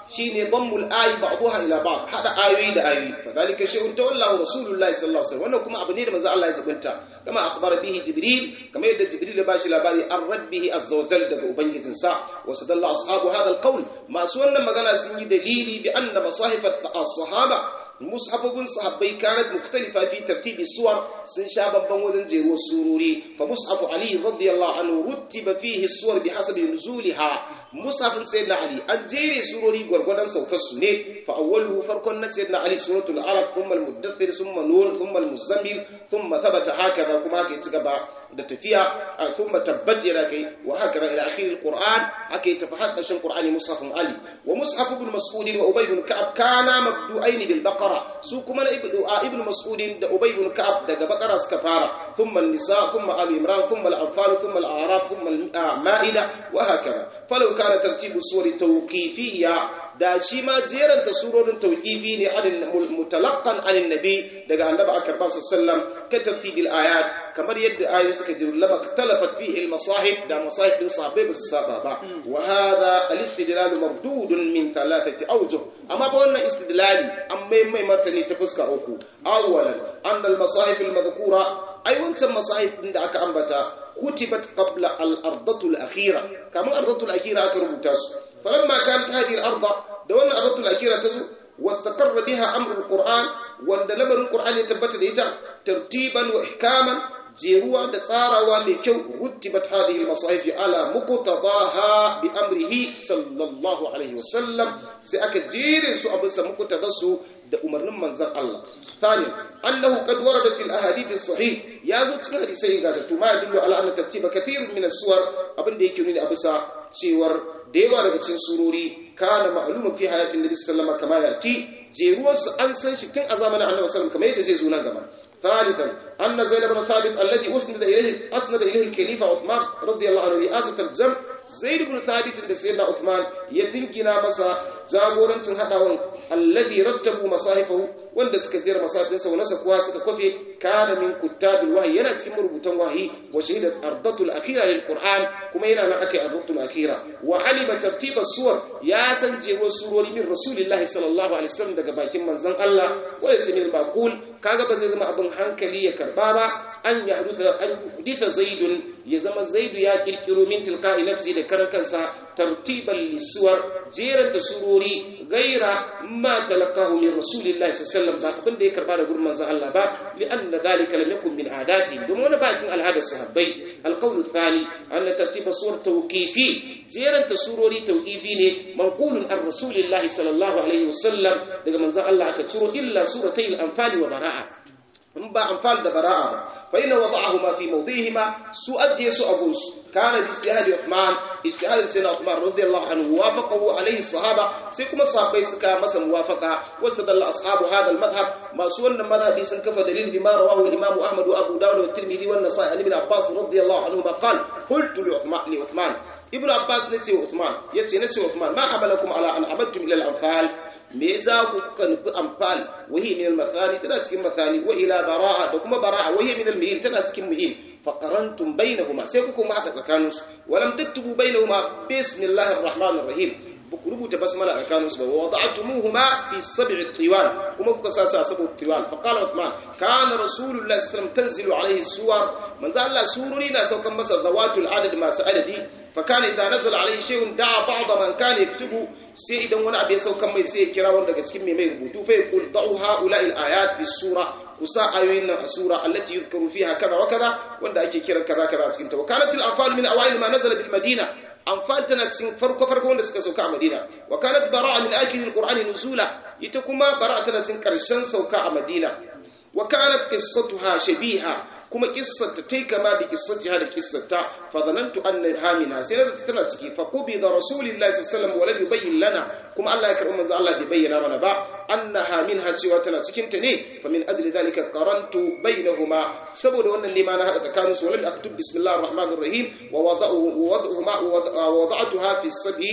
shine dammul ayi ba'daha ila ba'd hada ayoyi da ayoyi fadhalika shay'un tawallahu rasulullahi sallallahu alaihi wasallam wannan kuma abu ne da manzo Allah ya zabunta kama akhbara bihi jibril kama yadda jibril ya bashi labari an rabbihi azza wa jalla daga ubangijinsa wa sadalla ashabu hadha alqawl masu wannan magana sun yi dalili bi anna masahif as-sahaba mushafafin sahabbai kanat mukhtalifa fi tartibi suwar sun sha babban wajen jero surori fa mushafu ali radiyallahu anhu ruttiba fihi suwar bi hasabi nuzuliha mushafin sayyidina ali an jere surori gwargwadon saukar su ne fa awwaluhu farkon na sayyidina ali suratul arab thumma al-muddathir thumma nur thumma al-muzammil thumma thabata hakaza kuma haka ci gaba da tafiya thumma tabbat yada kai wa hakaza ila akhir al-qur'an haka ya tafi har ƙarshen qur'ani mushafin ali wa mushaf ibn mas'ud wa ubay ibn ka'ab kana mabdu'ain bil baqara su kuma na ibn mas'ud da ubay ibn ka'ab daga baqara suka fara thumma an-nisa thumma ali imran thumma al-anfal thumma al-a'raf thumma al-ma'ida wa hakaza falau kana tartibu suwari tawqifiyya da shi ma jeranta surorin tawqifi ne anin mutalaqqan anin nabi daga annabi akar ba sallam ka tartibil ayat kamar yadda ayoyi suka jiru lama talafat fihi al-masahib da masahib din sahabbai ba su saba ba wa hadha al-istidlal mardudun min thalathati awjuh amma ba wannan istidlali an mai mai martani ta fuska uku awwalan anna al-masahib al-madhkura ai wancan masahib din da aka ambata kutibat qabla al-ardatu al-akhira kamar ardatu al-akhira aka rubuta su falamma kanat hadhihi al-arda da wannan ardatu al-akhira tazo wastaqarra biha amru al-qur'an wanda lamarin qur'an ya tabbata da ita tartiban wa ihkaman jeruwa da tsarawa mai kyau rutibat hadhihi al-masahif ala muqtadaha bi amrihi sallallahu alaihi wasallam sai aka jere su a bisa muqtadasu da umarnin manzon Allah thani annahu qad warada fil ahadith as-sahih ya zo cikin hadisai ga da tuma yadullu ala anna tartiba kathir min as-suwar abinda yake nuni a bisa cewar da yawa daga cikin surori kana ma'lumun fi hayatin nabi sallallahu alaihi wasallam kama yati jeruwarsu an san shi tun a zamanin annabi sallallahu alaihi wasallam kamar yadda zai zo nan gaba ثالثا أن زيد بن ثابت الذي أسند إليه أسند إليه الخليفة عثمان رضي الله عنه رئاسة الجمع زيد بن ثابت da سيدنا عثمان يتنكنا مسا jagorancin haɗawan alladhi rattabu masahifahu wanda suka jera masahifinsa wani sakuwa suka kwafe kana min kuttabil wahyi yana cikin marubutan wahyi wa shahidat ardatul akhira lil qur'an kuma yana nan akai ardatul akhira wa alima tartiba suwar ya san jewa surori min rasulillahi sallallahu alaihi wasallam daga bakin manzon Allah wa yasmil maqul kaga ba zai zama abin hankali ya karba ba an ya hadutha an huditha zaidun ya zama zaidu ya kirkiro min tilqa'i nafsi da karan kansa tartiban lisuwar jeranta surori gaira ma talaqahu min rasulillahi sallallahu alaihi wasallam ba abin da ya karba da gurin manzon Allah ba li anna dhalika lam yakun min adati domin wani ba cikin al'adar sahabbai alqawlu thani anna tartiba suwar tawqifi jeranta surori tawqifi ne manqulun an rasulillahi sallallahu alaihi wasallam daga manzon Allah aka ciro illa suratayil anfal wa bara'a in ba anfal da bara'a ba فإن وضعهما في موضعهما سؤال يسوع أبوس كان باجتهاد عثمان اجتهاد سيدنا عثمان رضي الله عنه وافقه عليه الصحابة سيكما الصحابة سكا مسا موافقة واستدل أصحاب هذا المذهب ما سوى المذهب سنكف دليل بما رواه الإمام أحمد وأبو داود والترمذي والنسائي عن ابن عباس رضي الله عنهما قال قلت لعثمان لعثمان ابن عباس نتي عثمان يتي نتي عثمان ما حملكم على أن عبدتم إلى الأنفال me za ku kuka nufi amfal wahi min al-mathani tana cikin mathani wa ila bara'a da kuma bara'a wahi min al-muhin tana cikin muhin fa qarantum bainahuma sai ku kuma hada tsakanin su walam taktubu bainahuma bismillahir rahmanir rahim buku rubuta basmala a tsakanin su ba wada'tumuhuma fi sab'i tiwan kuma kuka sa sa sab'u tiwan fa qala uthman kana rasulullahi sallallahu alaihi wasallam tanzilu alaihi suwar manzo Allah sururi na saukan masa zawatul adad masu adadi فكان إذا نزل عليه شيء دعا بعض من كان يكتبه sai idan wani abu ya saukan mai sai ya kira wanda daga cikin mai mai rubutu fa yaqul da'u haula al ayat fi sura kusa ayoyin nan a sura allati yuzkaru fiha kaza wa kaza wanda ake kiran kaza kaza a cikin ta wakalat al anfal min awail ma nazala bil madina anfal tana cikin farko farko wanda suka sauka a madina wa kanat bara'a min akhir al qur'ani nuzula ita kuma bara'a tana cikin karshen sauka a madina wa kanat qissatuha shabiha kuma kissarta tai kama bi kissatiha da kissarta fa zanantu anna hamina sai na tana ciki fa qubida rasulullahi sallallahu alaihi wasallam wa lam yubayyin lana kuma Allah ya karbi manzo Allah bai bayyana mana ba annaha minha cewa tana cikin ta ne fa min ajli dhalika qarantu bainahuma saboda wannan ne ma na hada tsakanin su walam aktub bismillahir rahmanir rahim wa wada'uhu wada'uhuma wa wada'tuha fi sab'i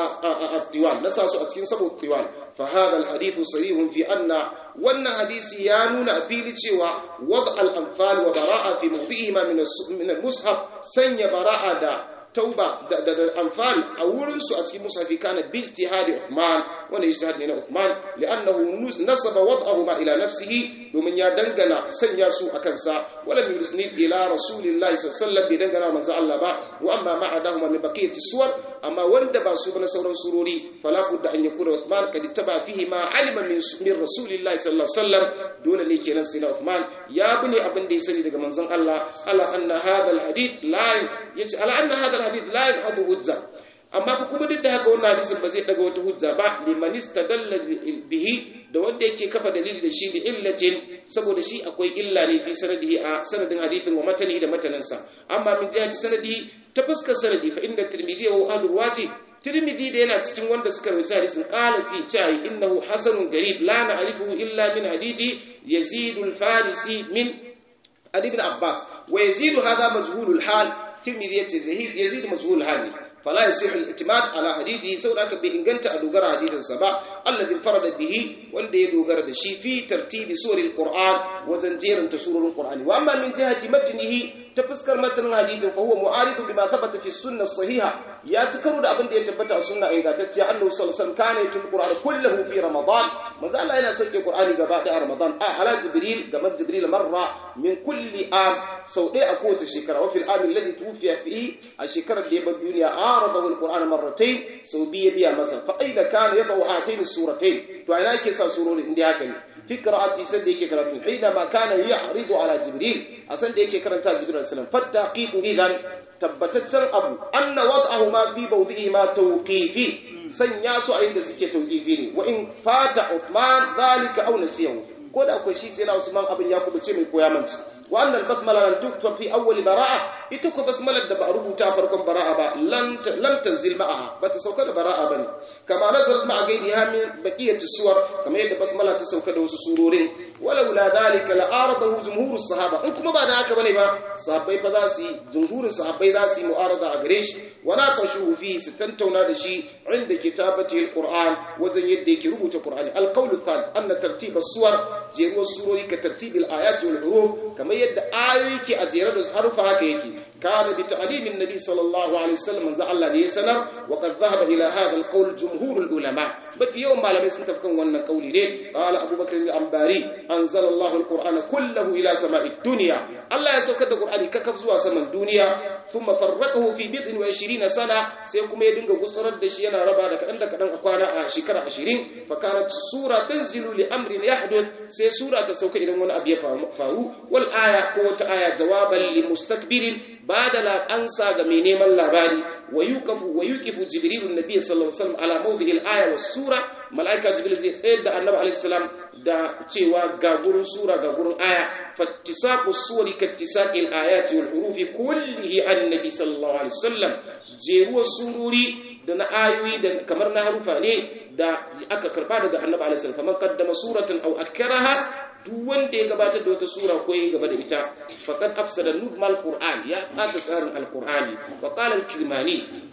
at-tiwan nasa su a cikin sabu at-tiwan fa hadha al-hadith sarihun fi anna wannan hadisi ya nuna a fili cewa wad al-anfal wa bara'a fi mawdi'ihima min al-mushaf sanya bara'a da tauba da da anfal a wurin su a cikin musafi kana bi ijtihadi Uthman wanda ijtihad ne na Uthman li'annahu nasaba wad'ahu ma ila nafsihi domin ya dangana sanya su akan sa wala yusnid ila rasulillahi sallallahu alaihi wasallam bi dangana manzo Allah ba wa amma ma adahuma min baqiyati suwar amma wanda ba su ba na sauran surori fala budda an yakuna Uthman kad ittaba fihi ma alima min min rasulillahi sallallahu alaihi wasallam dole ne kenan sai na Uthman ya bune abin da ya sani daga manzon Allah ala anna hadha alhadith la yace ala anna hadha alhadith la yahdu hujja amma kuma duk da haka wannan hadisin ba zai daga wata hujja ba liman istadalla bihi da wanda yake kafa dalili da shi bi illatin saboda shi akwai illa ne fi sanadihi a sanadin hadithin wa matanihi da matanansa amma min jihati sanadihi ta fuskar sanadi fa inda tirmidhi wa ahlul wati tirmidhi da yana cikin wanda suka rawaita hadisin qala fi chai innahu hasanun garib la na'rifuhu illa min hadithi yazid al-farisi min ali ibn abbas wa yazid hadha majhul al-hal tirmidhi yace yazid majhul al-hal فلا يصح الاعتماد على حديثه سواء كان بإنجنت أدوغر حديث السبا الذي انفرد به وندي دوغر دشي في ترتيب سور القرآن وزنجير تسور القرآن وأما من جهة متنه تفسكر متن الحديث فهو معارض بما ثبت في السنة الصحيحة يا تكرر أبن دي تبتع السنة إذا تتيا أنه صلى الله عليه وسلم كان يتلو القرآن كله في رمضان ما زال إلى سجل القرآن قبل رمضان آه على جبريل قبل جبريل مرة من كل آم سوداء أقوة الشكرة وفي الآن الذي توفي فيه الشكرة اللي بالدنيا عارضه القرآن مرتين سوبية بها مثلا فإذا كان يضع هاتين السورتين فأنا كيسا سورون عندي هكذا في قراءتي سد يكي قراءتي حينما كان يعرض على جبريل أسد يكي قراءتي جبريل عليه السلام فالتحقيق إذن tabbataccen abu anna wad'ahu ma fi bawdihi ma tawqifi sanya su a inda suke tawqifi ne wa in fata Uthman zalika aw nasiyahu ko da akwai shi sai na Usman abin ya kubuce mai koya manci wa annal basmala lan tukfa fi awwal bara'a ita ko basmalar da ba a rubuta farkon bara'a ba lan lam tanzil ma'aha ba ta sauka da bara'a bane kama nazalat ma'a gaidiha min baqiyati suwar kamar yadda basmala ta sauka da wasu surorin walau la dhalika la aradahu jumhurus sahaba in kuma ba da haka bane ba sahabbai fa za su yi jumhurin sahabbai za su yi mu'arada a gare shi wa naqashu fi su tantauna da shi inda kitabati alquran wajen yadda yake rubuta qur'ani alqawlu thal anna tartib as-suwar jeruwar surori ka tartibil ayati wal huruf kamar yadda ayoyi ke a jere da harufa haka yake kana bi ta'limin nabi sallallahu alaihi wasallam manzo Allah ne ya sanar wa qad dhahaba ila hadha alqawl jumhur ulama mafi yawan malamai sun tafi kan wannan kauli ne qala abubakar al-ambari anzala Allah al-qur'ana kullahu ila sama'i dunya Allah ya saukar da qur'ani kakaf zuwa saman duniya thumma farraqahu fi bid'in wa 20 sana sai kuma ya dinga gutsurar da shi yana raba da kadan da kadan a kwana a shekara 20 fa kanat sura tanzilu li amrin yahduth sai sura ta sauka idan wani abu ya faru wal aya ko wata aya jawaban li mustakbirin bada la ansa ga mai neman labari wa yuqifu wa yuqifu jibril annabi sallallahu alaihi wasallam ala mawdihi al-aya was sura malaika jibril zai tsayar da annabi alaihi salam da cewa ga gurin sura ga gurin aya fattisaqu suwari kattisaqi al-ayati wal hurufi kullihi annabi sallallahu alaihi wasallam jeruwar sururi da na ayoyi da kamar na harufa ne da aka karba daga annabi alaihi salam kamar qaddama suratan aw akkaraha duk wanda ya gabatar da wata sura ko ya gaba da ita faqad afsada nuzmal qur'an ya ata tsarin alqur'ani wa qala al-kirmani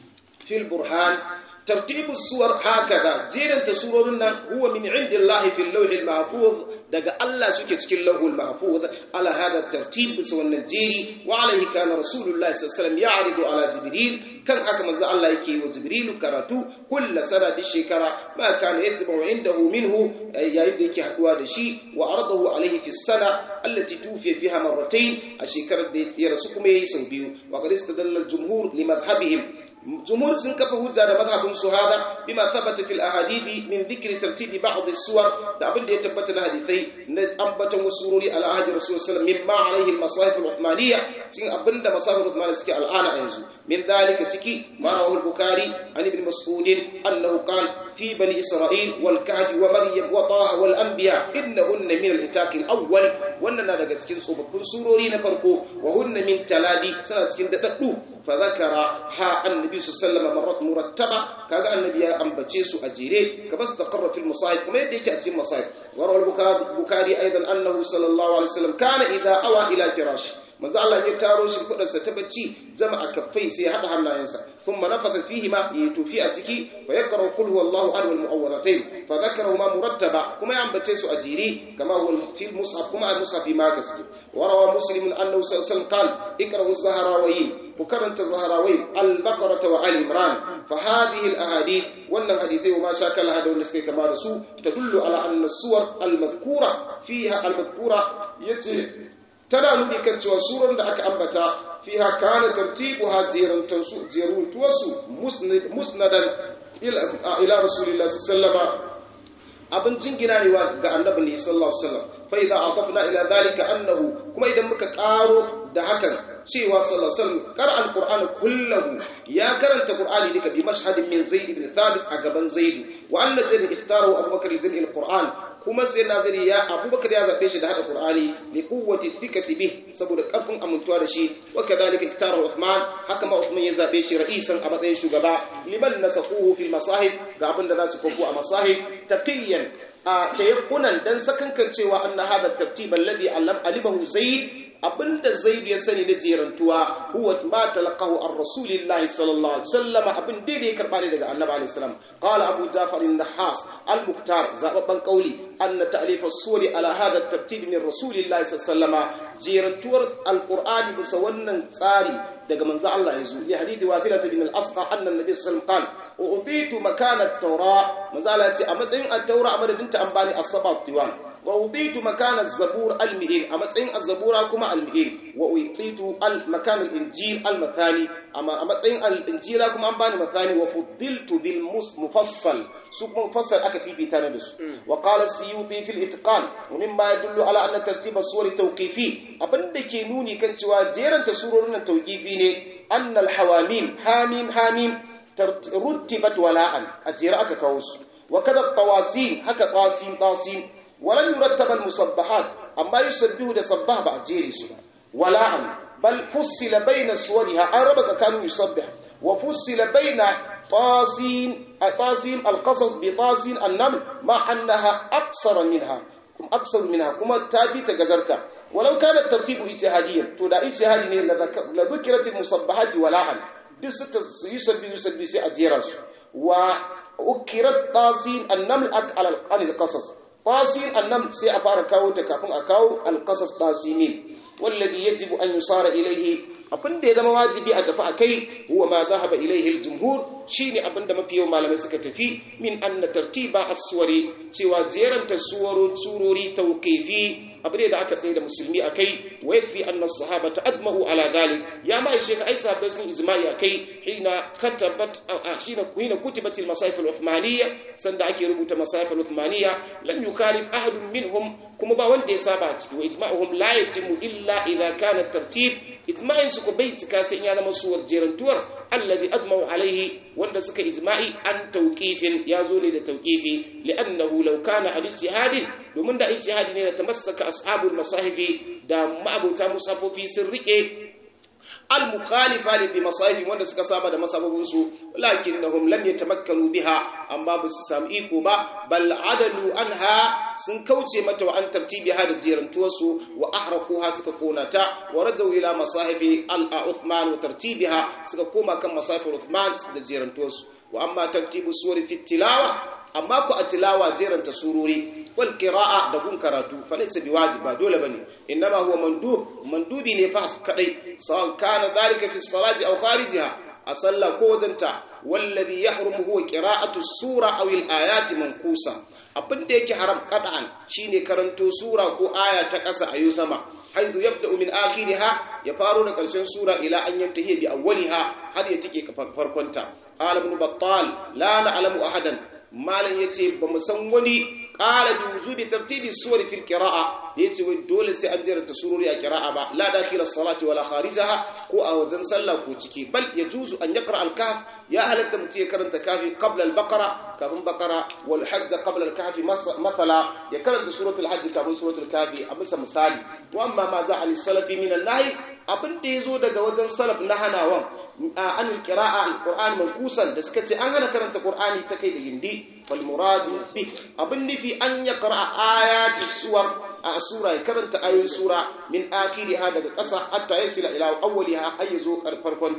fil burhan ترتيب الصور هكذا جيران تسورون هو من عند الله في اللوح المحفوظ دغ الله سكي cikin اللوح المحفوظ على هذا الترتيب سوى النجيري وعليه كان رسول الله صلى الله عليه وسلم يعرض على جبريل كان haka manzo Allah yake wa Jibrilu karatu kullu sana di shekara ma kana yatbu indahu minhu yayin da yake haduwa da shi wa aradahu alayhi fi sana allati tufiya fiha marratayn a shekarar da ya rasu kuma yayi sau biyu wa qad istadalla al-jumhur li madhhabihim jumhur sun kafa hujja da madhhabin su hada bima thabata fil ahadithi min dhikri tartibi ba'd as-suwar da abin da ya tabbata na hadithai na ambatan wasu surori ala ahadi rasul sallallahu alaihi wasallam mimma alaihi al-masahif al-uthmaniyya sin abinda masahif al-uthmaniyya suke al'ana yanzu min dhalika ciki ma rawahu al-bukhari an ibn mas'ud annahu qala في بني إسرائيل والكهف ومريم وطه والأنبياء إنهن من الإتاق الأول وأننا daga cikin tsofaffin surori na farko wa hunna min taladi suna cikin dadaddu fa zakara ha annabi sallallahu alaihi wasallam murattaba kaga annabi ya ambace su a jere ka bas taqarra fil masahif kuma yadda yake a cikin masahif wa rawal bukhari aidan annahu sallallahu alaihi wasallam kana idha awa ila firashi manzo Allah ya taro shi kudarsa ta bacci zama a kaffai sai hada hannayensa thumma nafatha fihi ma tufi a ciki fa yaqra qul huwallahu ahad wal mu'awwidhatayn fa dhakarahuma murattaba kuma ya ambace su a jere kama huwa fi mushaf kuma al mushaf ma gaske wa rawa muslim annahu sallallahu alaihi wasallam qala iqra'u az-zahrawi ku karanta zaharawai al-baqara wa al-imran fa hadhihi al-ahadith wannan hadithai wa ma shakala hada wanda suke kama da su tadullu ala anna suwar al-madhkura fiha al-madhkura yace tana nuni kan cewa surar da aka ambata fiha kana tartibuha jirantan su jiruntuwasu musnadan ila rasulillahi sallallahu alaihi abin jingina ne ga annabi ne sallallahu alaihi wasallam fa idza atafna ila dhalika annahu kuma idan muka karo da hakan cewa sallallahu alaihi wasallam qara alquran kullahu ya karanta qur'ani duka bi mashhadin min zaid ibn thabit a gaban zaid wa anna zaid ikhtarahu abubakar zin alquran kuma sai nazari ya abubakar ya zabe shi da hada qur'ani li quwwati thiqati bih saboda karfin amintuwa da shi wa kadhalika iktara uthman haka ma uthman ya zabe shi ra'isan a matsayin shugaba liman nasaquhu fil masahib ga abin da za su kofu a masahib taqiyan a tayakkunan dan sakankan cewa anna hadha tartib alladhi alimahu zaid abinda zaid ya sani na jerantuwa huwa ma talaqahu ar rasulillahi sallallahu alaihi wasallam abin da ya karba ne daga annabi alaihi salam qala abu jafar an-nahas al-muqtar zababban qauli anna ta'lif as-suri ala hadha at-tartib min rasulillahi sallallahu alaihi wasallam jerantuwar al-qur'ani bisa wannan tsari daga manzo Allah yazo li hadithi wafilah bin al-asqa anna an-nabi sallallahu alaihi wasallam ubitu makana at-taura manzo Allah ya ce a matsayin at-taura a madadin ta an bani as-sabat diwan wa ubitu makana az-zabur al-mi'in a matsayin az-zabura kuma al-mi'in wa ubitu al-makan al-injil al-mathani amma a matsayin al-injila kuma an bani mathani wa fuddiltu bil mufassal su kuma mufassal aka fifita na da su wa qala as-suyuti fil itqan wa mimma yadullu ala anna tartib as-suwar tawqifi abinda ke nuni kan cewa jeranta surorin nan tawqifi ne anna al-hawamim hamim hamim ruttibat wala'an a jere aka kawo su wa kada tawasin haka tasin tasin walan yurattab al-musabbahat amma yusabbihu da sabbah ba a jere su ba wala'an bal fussila bayna suwariha an raba tsakanin yusabbih wa fussila bayna tasin tasin al-qasas bi tasin an-naml ma annaha aqsara minha kuma aksar minha kuma ta bi ta gazarta walau kana tartibu ijtihadiyyan to da ijtihadi ne la dhukrat al-musabbahat wala'an duk suka yi sabbi yi sabbi sai a jera su wa ukirat tasin annaml ak al qasas tasin annam sai a fara kawo ta kafin a kawo al qasas tasinin wallazi yajibu an yusara ilayhi abin da ya zama wajibi a tafi akai huwa ma zahaba ilayhi al jumhur shine abin da mafi yawan malamai suka tafi min anna tartiba as-suwari cewa jeranta suwaro surori tawqifi abin da aka tsaye da musulmi akai wa yakfi anna as-sahabata ajma'u ala dhalik ya ma shi ai sahabbai sun ijma'i akai hina katabat hina hina kutibat al-masahif al-uthmaniyya sanda ake rubuta masahif al-uthmaniyya lam yukhalif ahadun minhum kuma ba wanda ya saba a ciki wa ijma'uhum la yatimu illa idha kana tartib ijma'in su ko bai cika sai ya zama suwar jerantuwar alladhi adma'u alaihi wanda suka ijma'i an tawqifin ya zo ne da tawqifi li'annahu law kana al-ijtihadin domin da ijtihadi ne da tamassaka ashabul masahifi da ma'abuta musafofi sun rike al-mukhalifa li bi masahifi wanda suka saba da masababin su lakinnahum lam yatamakkanu biha amma ba su samu iko ba bal adalu anha sun kauce mata wa an tartibiha da jerantuwar su wa ahraquha suka kona ta wa rajau ila masahifi al-uthman wa tartibiha suka koma kan masahifi uthman da jerantuwar su wa amma tartibu suwari fi tilawa amma ku a tilawa jeranta surori wal qira'a da gun karatu falaysa biwajib ba dole bane innama huwa mandub mandubi ne fa kadai sawan kana dalika fi salati aw kharijiha a sallah ko wajenta wallazi yahrumu huwa qira'atu sura aw al ayati mankusa abin da yake haram qad'an shine karanto sura ko aya ta ƙasa ayu sama haizu yabda'u min akhiriha ya faro da ƙarshen sura ila an yantahi bi awwaliha har ya tike farkonta qala ibn battal la na'lamu ahadan malam yace ba mu san wani qala bi wujubi tartibi suwar fil qira'a yace wai dole sai an jiranta surori a qira'a ba la dakhil as-salati wala kharijaha ko a wajen sallah ko ciki bal yajuzu an yaqra al-kahf ya halatta mutum ya karanta kafi qabla al-baqara kafin baqara wal hajj qabla al-kahfi mathala ya karanta suratul hajj kafin suratul kahfi a bisa misali wa amma ma ja'a lis-salafi min an-nahy abin da yazo daga wajen salaf na hanawan an al-qira'a al-qur'an mankusan da suka ce an hana karanta qur'ani ta kai da gindi fal muradu bi abin nufi an yaqra ayati suwar a sura ya karanta ayoyin sura min akiriha daga ƙasa hatta yasila ila awwaliha har yazo farkonta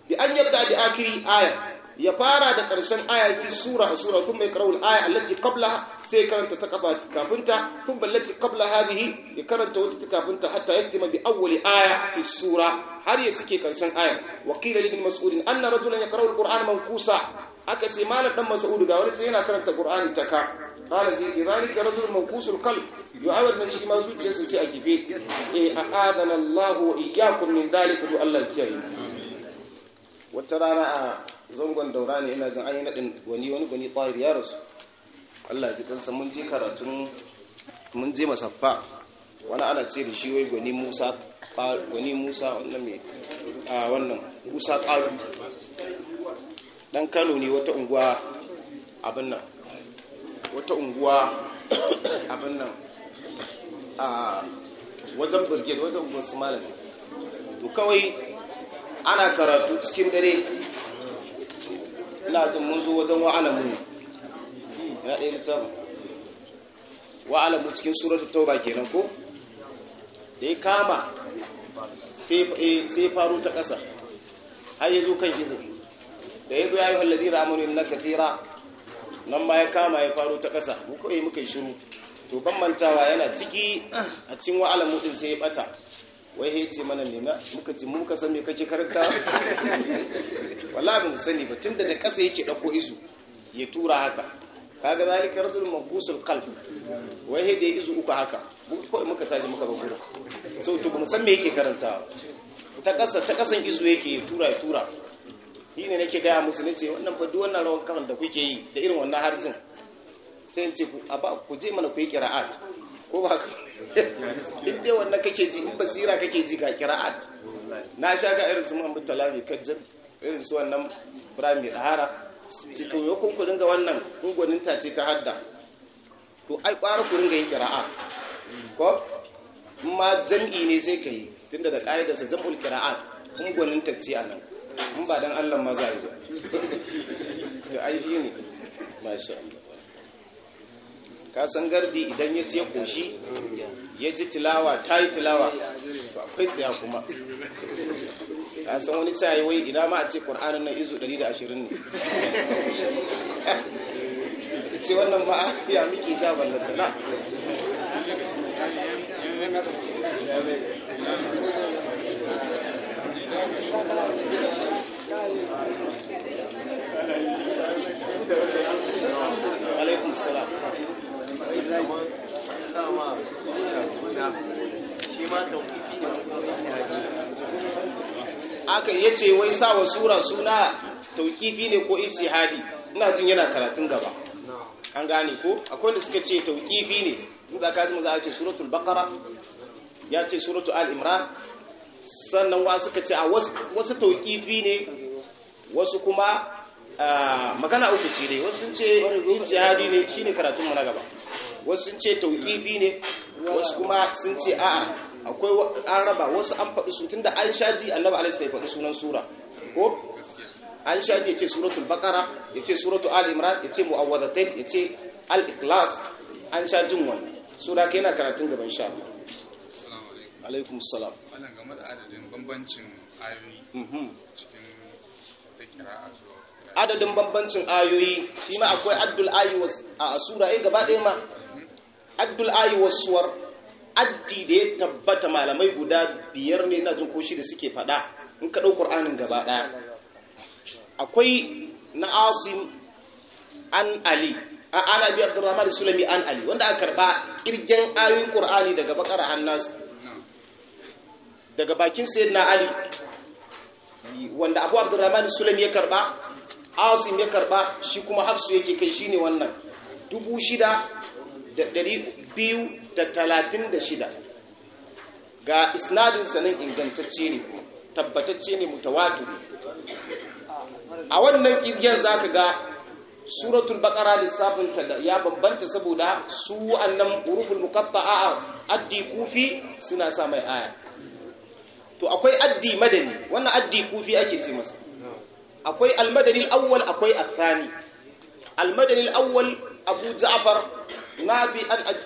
bi an yabda bi akhiri aya ya fara da ƙarshen aya fi sura a sura kuma ya karau aya allati qabla sai karanta ta kafa kafinta kuma allati qabla hadhihi ya karanta wata ta kafinta hatta yaktima bi awwali aya fi sura har ya cike ƙarshen aya wa qila li ibn mas'ud anna rajulan yaqra'u al-qur'ana mankusa aka ce malam dan mas'ud ga wani sai yana karanta qur'ani ta ka qala sai ce zalika rajulun mankusul qalb yu'awad man shi ma zuciyarsa ce a kife eh a'adana Allah wa iyyakum min dhalika du Allah kiyaye wata rana a zangon daura ne ina jin an yi naɗin wani wani gwani tsari ya rasu Allah ji kansa mun je karatun mun je masaffa wani ana ce da shi wai gwani musa gwani musa wannan mai a wannan musa ƙaru dan kano ne wata unguwa abin nan wata unguwa abin nan a wajen birgit wajen unguwar su malami to kawai ana karatu cikin dare ina jin mun zo wajen wa'alamu ne yana ɗaya littafin wa'alamu cikin suratul tauba kenan ko da ya kama sai faru ta ƙasa har ya zo kan izini da ya zo ya yi wallazi ramanu na kathira nan ma ya kama ya faru ta ƙasa mu kawai muka yi shiru to ban mantawa yana ciki a cikin wa'alamu din sai ya bata wai ya ce mana nema muka ce muka san me kake karanta wallahi ba sani ba tunda da ƙasa yake dauko izu ya tura haka kaga zalika rajul manqusul qalb wai he da izu uku haka ko muka taji muka bagura so to ba san me yake karanta ta ƙasa ta ƙasan izu yake ya tura ya tura shi ne nake gaya musu nace wannan fa duk wannan rawan kan da kuke yi da irin wannan harjin sai in ce a ba ku je mana ku yi qira'at ko ba ka duk dai wannan kake ji in basira kake ji ga kira'at na sha ga irin su Muhammad Talami kajjan irin su wannan Ibrahim Dahara cikin yau ku dinga wannan ungonin ta ce ta hadda to ai kwara ku dinga yin kira'a ko ma jam'i ne sai kai tunda da ƙa'idar sa jam'ul qira'at ungonin ta ce anan in ba dan Allah ma za yi ba to ai shi ne masha Allah ka san gardi idan ya ce koshi ya ji tilawa ta yi tilawa to akwai tsaya kuma ka san wani tsaye wai ina ma a ce ƙwar'anin na izu 120 ne ce wannan ma ya miki ta ballanta na alaikun salam aka yace wai sawa sura suna tauqifi ne ko ijtihadi ina jin yana karatun gaba an gane ko akwai wanda suka ce tauqifi ne tun da kaji za a ce suratul baqara ya ce suratul al imran sannan wa suka ce a wasu tauqifi ne wasu kuma magana uku ce dai wasu sun ce ijtihadi ne shine karatun mu na gaba wasu sun ce tauqifi ne wasu kuma sun ce a'a akwai an raba wasu an faɗi su tunda an shaji annabi alaihi ya faɗi sunan sura ko an shaji ya ce suratul baqara ya ce suratul al imran ya ce mu'awwadatain ya ce al ikhlas an sha jin wannan sura kai yana karatun gaban sha Assalamu alaikum. alaikum salam Wannan game da adadin bambancin ayoyi cikin da kira'a zuwa adadin bambancin ayoyi shi ma akwai addul ayi a sura ai gaba ɗaya ma addul ayi wasuwar addi da ya tabbata malamai guda biyar ne na jin koshi da suke faɗa in ka ɗau ƙur'anin gaba ɗaya akwai na asim an ali a ana bi abdurrahman sulami an ali wanda aka karɓa ƙirgen ayoyin ƙur'ani daga bakar hannas daga bakin sayyidina ali wanda abu abdurrahman sulami ya karɓa asim ya karɓa shi kuma hafsu yake kai shine wannan dubu shida da ɗari biyu da talatin da shida ga isnadin sanin ingantacce ne tabbatacce ne mutawatu a wannan kirgiyar za ka ga suratul bakara lissafinta da ya bambanta saboda su annan uruful muqatta'a addi kufi suna sa mai aya to akwai addi madani wannan addi kufi ake ce masa akwai almadani al-awwal akwai athani almadani al-awwal abu ja'far nabi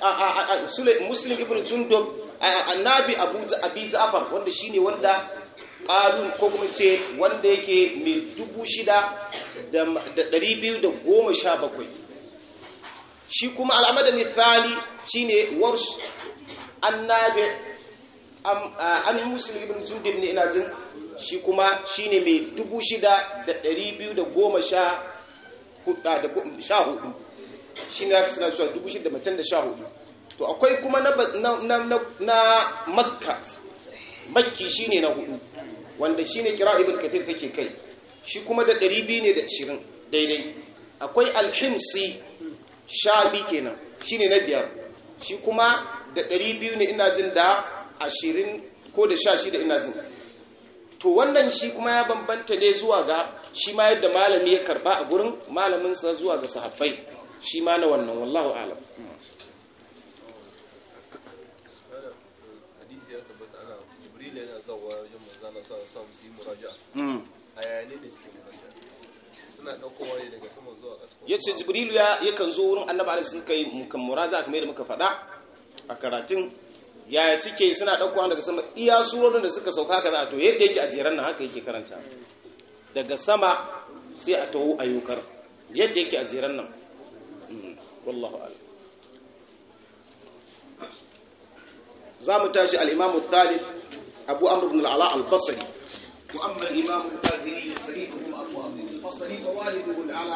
muslim ibn jundub annabi abu abi ja'far wanda shine wanda qalun ko kuma ce wanda yake mai dubu shida da ɗari biyu da goma sha bakwai shi kuma al'amadani thali shine warsh annabi an muslim ibn jundib ne ina jin shi kuma shine mai dubu shida da ɗari biyu da goma sha hudu shi ne aka suna cewa dubu shida da matan da sha hudu to akwai kuma na makka makki shi ne na hudu wanda shi ne kira ibn kathir take kai shi kuma da ɗari biyu ne da ashirin daidai akwai alhimsi sha biyu kenan shi ne na biyar shi kuma da ɗari biyu ne ina jin da ashirin ko da sha shida ina jin to wannan shi kuma ya bambanta ne zuwa ga shi ma yadda malami ya karba a gurin malaminsa zuwa ga sahabbai shi ma na wannan wallahu alam hadisi ya tabbata ana jibril yana zawa wajen manzana sa sa su yi muraja a yayane da suke muraja suna ɗaukowa ne daga sama zuwa ƙasa ya ce jibrilu ya yakan zo wurin annaba da suka yi mukan muraja kamar yadda muka faɗa a karatun yaya suke suna ɗaukowa daga sama iya surorin da suka sauka kaza to yadda yake a jeran nan haka yake karanta daga sama sai a taho ayyukar yadda yake a jeran nan wallahu a'lam za mu tashi al-imamu thalib abu amr ibn al-ala al-basri wa amma al-imamu al-bazili sarihu abu amr al-basri wa waliduhu al-ala